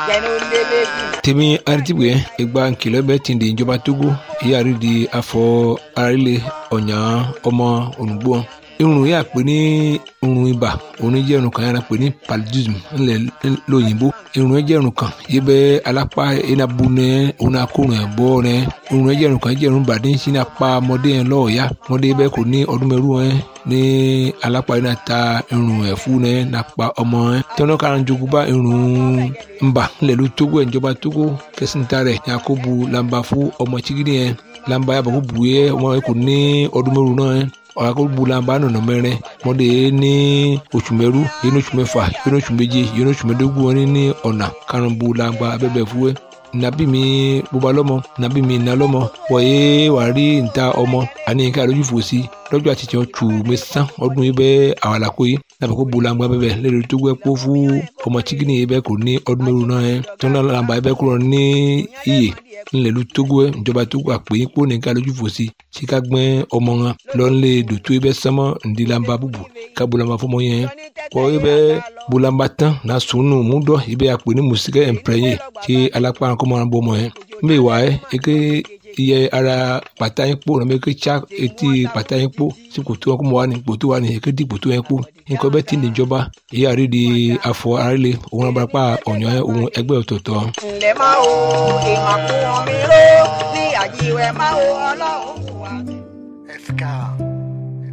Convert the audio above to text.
jẹnu lélẹ́bí. tèmi aritibue egba nkìlọ̀ bẹ́ẹ̀ ti di ìjọba togo ìyáàrí di afọ arílẹ̀ ọ̀nyà ọmọ ònùgbò irun yà pé ní irun ibà òun jẹ́ irun kan yàrá pé ní paludism ńlẹ̀ lóyìnbó irun jẹ́ irun kan yìí bẹ́ alápá enabu nẹ òun akórun ẹ̀ bọ́ nẹ irun jẹ́ irun kan jẹ́ irun bàdé ń sin apá ọmọdé yẹn lọ́ọ̀ọ́yá ọmọdé bẹ́ẹ̀ kò ní ọdún mẹ́rù ẹ̀ ní alápá yìí náà ta irun ẹ̀ fún nẹ nàpa ọmọ ẹ̀ tẹ́wọ́n kára ń jogún bá irun ńbà ńlẹ̀ ló tógó ẹ̀ ìjọba tógó kẹsìntà rẹ̀ yakubu lamba fún ọmọ chigidi yẹn lamba yàbọ̀ kó bu yẹ ọmọ yẹn kò ní ọdún mẹ́rù náà ẹ̀ ọ̀làkọ̀gbùlànbà nọ̀nà mẹ́rin mọ́dé ní oṣù mẹ́rú yẹn oṣù mẹ́fà yẹn oṣù méje yẹn oṣù mẹ́dógún wọn ní ọ̀nà karùnbùlànbà abẹ́bẹ̀ fúwẹ́ nàbí mi bóba lọ́mọ nàbí mi nà lọ́mọ wọ̀nyé wà rí níta ọmọ àní nǹkan àlójú fò sí lọ́jọ́ àtijọ́ tù mí sán ọdún yìí bẹ́ẹ̀ àwàlàkó yìí nàbẹ̀ kó bulangba bẹ́ẹ̀ lẹ́nu tó gbẹ́ kó fún ọmọ chikini yìí bẹ́ẹ̀ kò ní ọdún mẹ́rù náà yẹn tó náà làǹbà yìí bẹ́ẹ̀ kúrò ní iyè ńlẹ̀lú tógó ẹ̀ ìjọba tógó àpè yín kó nìkan lójú fò sí síka gbẹ́ ọmọ wọn lọ́nlẹ̀ dòtó yìí bẹ́ẹ̀ sánmọ́ ǹdí làǹbà bùbù ká bulangba fọmọ yẹn kọ́ yìí bẹ́ẹ̀ bulangba tán náà sùnù mú dọ́ yìí bẹ́ẹ̀ àpè ní mùsíkẹ́ ẹ̀ǹpẹ̀rẹ̀yẹ kí alápá kọ́ máa bọ́ ọmọ yẹn mbẹ́ wà ẹ́ eke iye ara pàtà yín kpó nàbẹ eke tsa etí pàtà yín kpó sí kòtò wọn kó mọ wà ní kòtò wà ní eke di kòtò yẹn kpó nǹkan bẹ́ẹ̀ ti níjọba ìyá rí di afọ arílẹ̀ òun abarapá ọ̀nyọ́ òun ẹgbẹ́ ọ̀tọ̀ọ̀tọ̀. ǹlẹ́ máa wo ìmàkùn mi ró ní àjíwẹ̀ máa wo ọlọ́run.